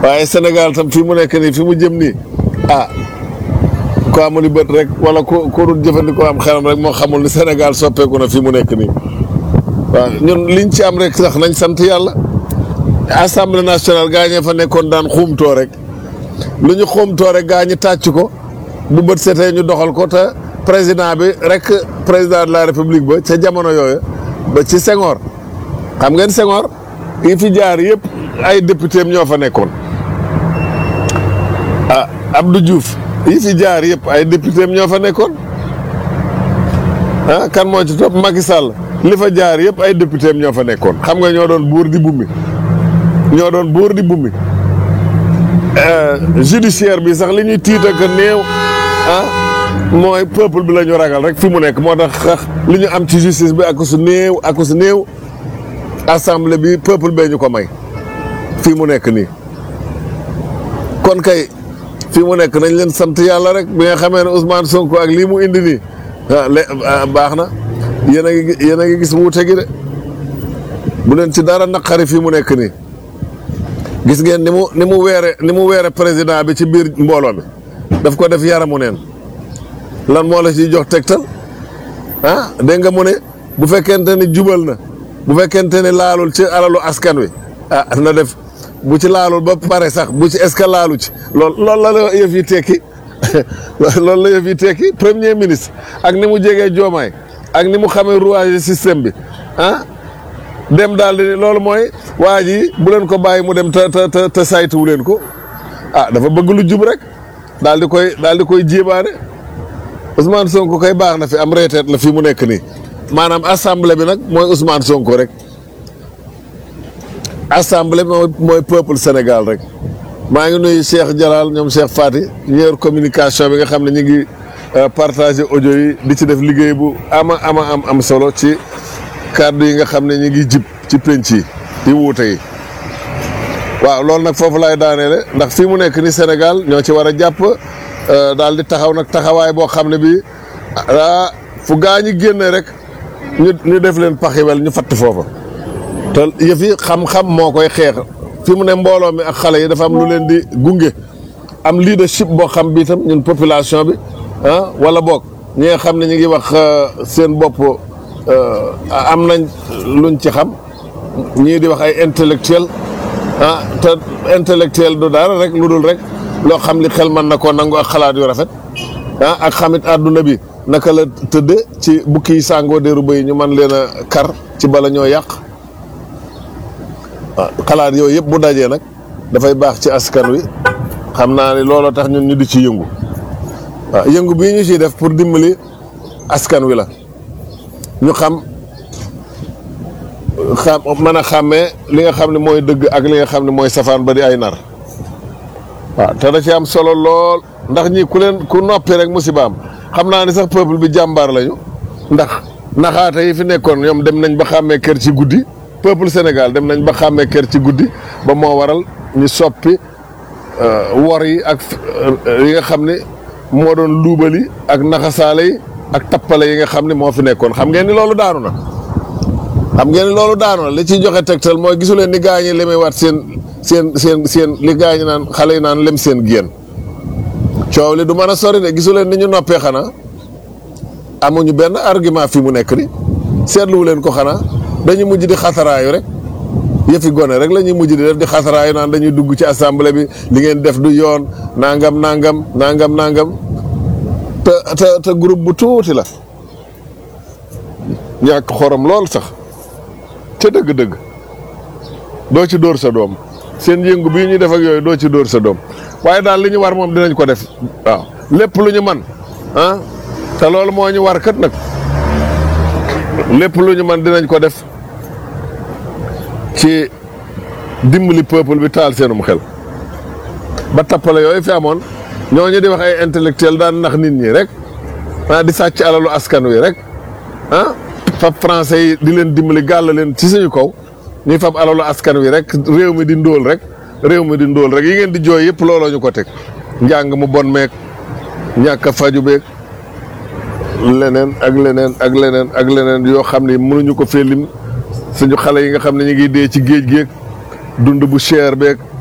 waaye Sénégal tam fi mu nekk nii fi mu jëm nii ah ko amul bët rek wala ku ku dul jëfandikoo am xelam rek moo xamul ni Sénégal soppeeku na fi mu nekk nii waaw ñun liñ ci am rek sax nañ sant yàlla assemblée nationale gaa ñee fa nekkoon daan xuumtoo rek lu ñu xuumtoo rek gaa ñi tàcc ko bu bët setee ñu doxal ko te président bi rek président de la république ba ca jamono yooyu ba ci Senghor xam ngeen Senghor yi fi jaar yëpp ay député am ñoo fa nekkoon ah Abdou Diouf yi fi jaar yëpp ay député am ñoo fa nekkoon ah kan moo ci topp Macky Sall li fa jaar yëpp ay député am ñoo fa nekkoon xam nga ñoo doon buur di bummi ñoo doon buur di bummi judiciaire bi sax li ñuy tiit ak néew ah mooy peuple bi la ñu ragal rek fi mu nekk moo tax li ñu am ci justice bi ak su néew ak su néew assemblée bi peuple bee ñu ko may fii mu nekk nii kon kay fii mu nekk nañ leen sant yàlla rek bi nga xamee ne Ousmane Sonko ak lii mu indi nii ah baax na yéen a ngi yéen a ngi gis wuute gi de bu leen ci dara naqari fii mu nekk nii gis ngeen ni mu ni mu weere ni mu weere président bi ci biir mbooloo mi daf ko def yaramu neen lan moo la ciy jox tegtal ah dégg nga mu ne bu fekkente ni jubal na bu fekkente ni laalul ci alalu askan wi ah na def bu ci laalul ba pare sax bu ci est-ce que laalu ci lool loolu la la yëf yi tekki loolu la yëf yi tekki premier ministre ak ni mu jegee joomaay ak ni mu xamee rouage système bi ah dem daal di loolu mooy waa ji bu leen ko bàyyi mu dem te te te saytuwu leen ko ah dafa bëgg lu jub rek daal di koy daal di koy jébaane Ousmane Sonko koy baax na fi am reeteet la fi mu nekk nii maanaam assemblée bi nag mooy Ousmane Sonko rek assemblée mooy mooy peuple Sénégal rek maa ngi nuyu Cheikh Jalal ñoom Cheikh Fati ñeer communication bi nga xam ne ñu ngi partager audio yi di ci def liggéey bu ama ama am am solo ci kàddu yi nga xam ne ñu ngi jib ci penc yi di wuute yi waaw loolu nag foofu laay daaneele ndax fii mu nekk ni Sénégal ñoo ci war a jàpp daal di taxaw nag taxawaay boo xam ne bii ah fu gaa ñi génne rek ñu ñu def leen paxiwel ñu fatt foofa te yëf yi xam-xam moo koy xeex fi mu ne mbooloo mi ak xale yi dafa am lu leen di gunge am leadership boo xam bi itam ñun population bi ah wala boog ñi nga xam ne ñu ngi wax seen bopp am nañ luñ ci xam ñii di wax ay intellectuel ah te intellectuel du dara rek lu dul rek loo xam li xel mën na koo nangu ak xalaat yu rafet ah ak xamit àdduna bi naka la tëdde ci bukki yi sàngoo déeru bëy ñu mën leen a kar ci bala ñoo yàq xalaat yooyu yëpp bu dajee nag dafay baax ci askan wi xam naa ni looloo tax ñun ñu di ci yëngu waaw yëngu bii ñu ciy def pour dimbali askan wi la ñu xam xam mën a xàmmee li nga xam ne mooy dëgg ak li nga xam ne mooy safaan ba di ay nar waaw te da ci am solo lool ndax ñi ku leen ku noppi rek musibaam xam naa ni sax peuple bi jàmbaar lañu ndax naxaate yi fi nekkoon ñoom dem nañ ba xàmmee kër ci guddi peuple Sénégal dem nañ ba xàmmee kër ci guddi ba moo waral ñu soppi wor yi ak yi nga xam ne moo doon luubali ak naxasaale yi ak tappale yi nga xam ne moo fi nekkoon xam ngeen ni loolu daanu na xam ngeen ni loolu daanu na li ciy joxe tegtal mooy gisu leen ni gaa ñi lemee waat seen seen seen seen li gaa ñi naan xale yi naan lem seen génn coow li du mën a sori de gisu leen ni ñu noppee xanaa amuñu benn argument fi mu nekk ni seetluwu leen ko xanaa dañuy mujj di xataraayu rek yëfi gone rek la ñuy mujj di def di xataraayu naan dañuy dugg ci assemblée bi li ngeen def du yoon nangam nangam nangam nangam te te te groupe bu tuuti la ñàkk xorom lool sax ca dëgg-dëgg doo ci dóor sa doom seen yëngu bii ñuy def ak yooyu doo ci dóor sa doom waaye daal li ñu war moom dinañ ko def waaw lépp lu ñu man ah te loolu moo ñu war kat nag lépp lu ñu man dinañ ko def ci dimbali peuple bi taal seenum xel ba tappale yooyu fi amoon ñooñu di wax ay intellectuel daan nax nit ñi rek ah di sàcc alalu askan wi rek ah fab français yi di leen dimbali gàll leen ci suñu kaw ñuy fab alalu askan wi rek réew mi di ndóol rek réew mi di ndóol rek yi ngeen di jooy yëpp looloo ñu ko teg njàng mu bon meeg ñàkk a faju beeg leneen ak leneen ak leneen ak leneen yoo xam ne mënuñu ko fee lim suñu xale yi nga xam ne ñu ngi dee ci géej géeg dund bu cher beeg